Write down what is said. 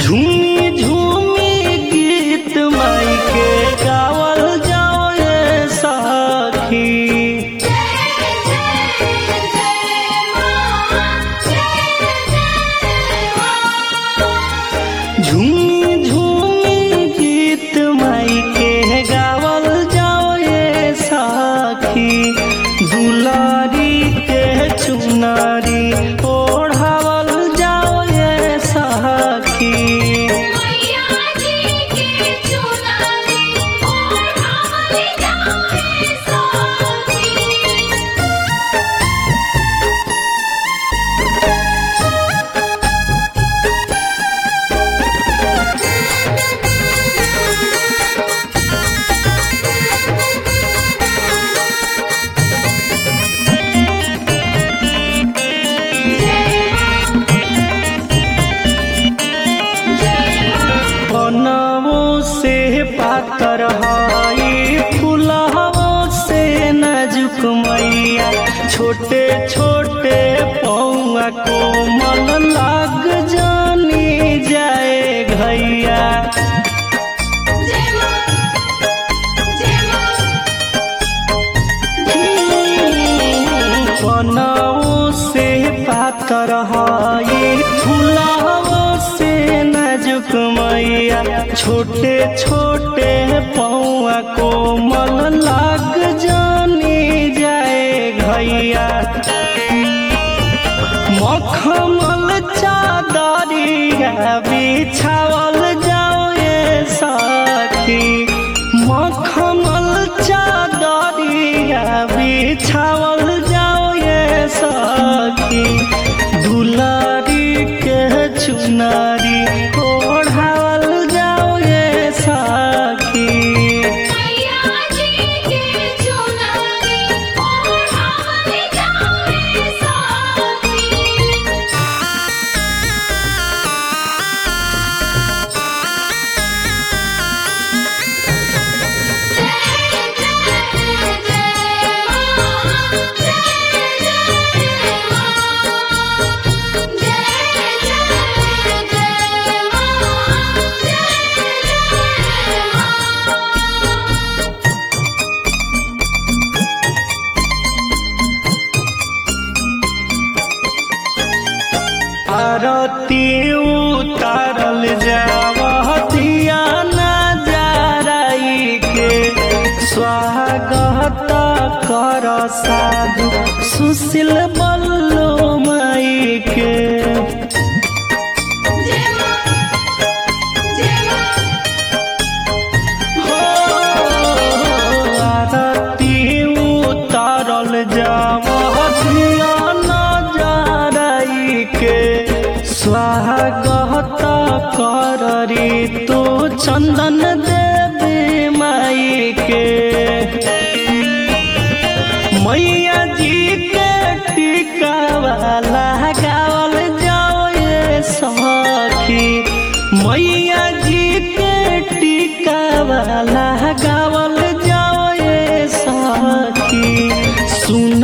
झूमी झूमी गीत माई के गावल जाओ ये सखी झूमी झूमी गीत माई के गावल जाओ ये सखी दुलारी के चुनारी ओढ़ावल जाओ ये सखी बनवो से पातर हई फुलवो से नाजुक मैया छोटे छोटे पौआ कोमल लाग जानी जाए घैया बनवो से पातर हई फुलवो से नाजुक मैया छोटे छोटे पौआ कोमल लाग जानी जाए घैया मखमल चादरिया बिछावल जाओ ये सखी मखमल चादरिया बिछावल जाओ ये सखी दुलारी के चुनारी ओढ़ावल जाओ ये सखी आरती उतारल जावतिया नजाराई के स्वागत कर साधु सुशील बल्लो माई के हो आरती उतारल जावतिया नजाराई के स्वागत कररी तू चंदन देवी माई के मैया जी के टीका वाला गावल जाओ ये सखी मैया जी के टीका वाला गावल जाओ ये सखी सुन